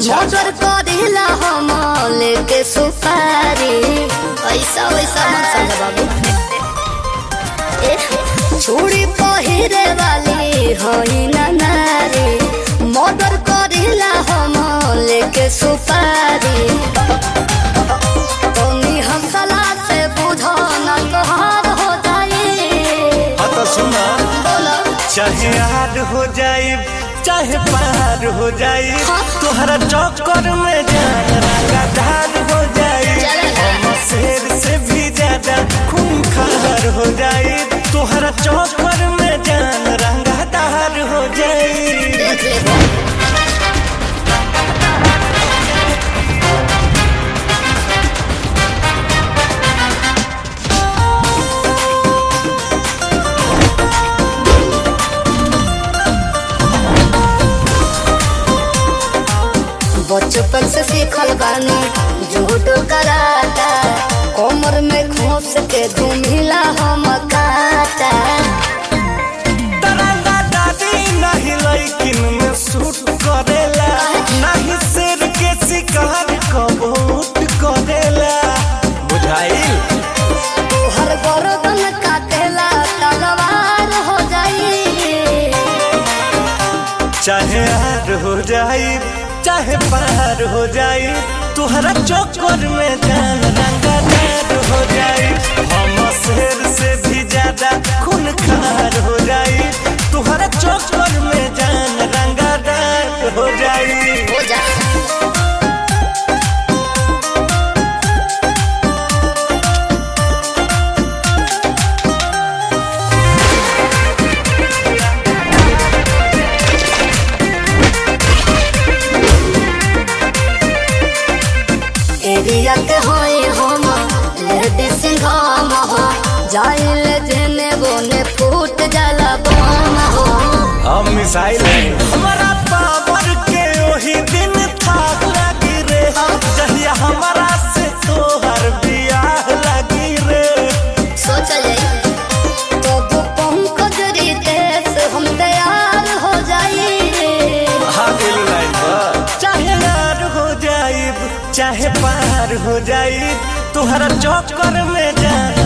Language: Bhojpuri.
मोटर करेला हम लेके सुपारी ऐसा वैसा मत समझ बाबू ए, चूड़ी पहिरे वाली हई ना नारी मोटर करेला हम लेके सुपारी तनी हंसला से बुझो न कहर हो जाई हाँ तो सुना बोलो चाहे हार हो जाए चाहे पार हो जाए तोहरा चक्कर में जान लगातार हो जाए हम शेर से भी ज्यादा खून खार हो जाए तोहरा चक्कर में जान रंगादार हो जाए देख ले बचपन से सीखल बानी झूठ कराता कमर में खोस के घूमिला हम काटा दराना दादी नहीं लैकिन में सूट करेला नहीं शेर के शिकार कबूत करेला बुझाइल तोहर गर्दन काटेला तलवार हो जाई चाहे हार हो जाए चाहे पार हो जाए तुहरा चक्कर में जान रंगादार हो जाए हम शेर से भी ज्यादा खून खार हो जाए तुहरा चक्कर में जान रंगादार हो जाए हो जा एरिया के होई हम लेडी सिंघाम हो जाइल जेने बोने फूट जाला बम हो हम मिसाइल हमारा पावर के वही दिन था लगी रे जहिया हमारा से तोहर बियाह लगी रे सोच जाई तो वो पंकज रितेश हम तैयार हो जाई हाँ दिल लाइन पर चाहे यार हो जाइब चाहे पार हो जाइब तुहरा चक्कर में जान